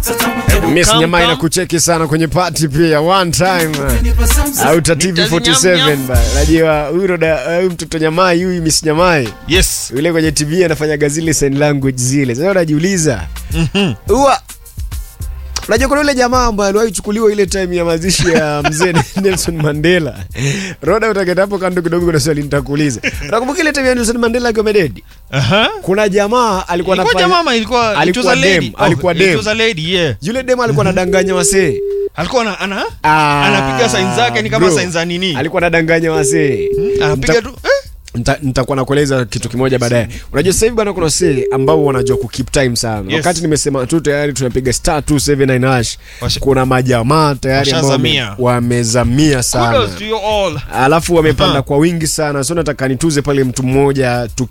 Miss Come, Nyamai come. na kucheki sana kwenye party pia one time auta TV 47 ba. Najua huyu roda huyu mtoto Nyamai huyu Miss Nyamai Yes. yule kwenye TV anafanyaga zile sign language zile. Sasa unajiuliza huwa Unajua kuna yule jamaa ambaye aliwahi kuchukuliwa ile time ya mazishi ya mzee Nelson Mandela. Roda utaketa hapo kando kidogo kuna swali nitakuuliza. Unakumbuka ile time ya Nelson Mandela akiwa mededi? Aha. Kuna jamaa alikuwa Ilikuwa anafanya jamaa ilikuwa it Alikuwa was a lady. dem, alikuwa dem. It was a lady, yeah. yule demo alikuwa anadanganya wasee. Alikuwa ana ana Ah, anapiga sign zake ni kama bro. sign za nini? Alikuwa anadanganya wasee. Anapiga Nita- tu eh? Nita- nitakuwa nakueleza kitu kimoja baadaye. Unajua sasa hivi bana, kuna wasee ambao wanajua ku keep time sana. Yes. Wakati nimesema tu tayari tunapiga star 279 hash, Washa- kuna majamaa tayari ambao wame- Washazamia. wamezamia sana, Kudos to you all. alafu wamepanda Aha. kwa wingi sana, so nataka nituze pale mtu mmoja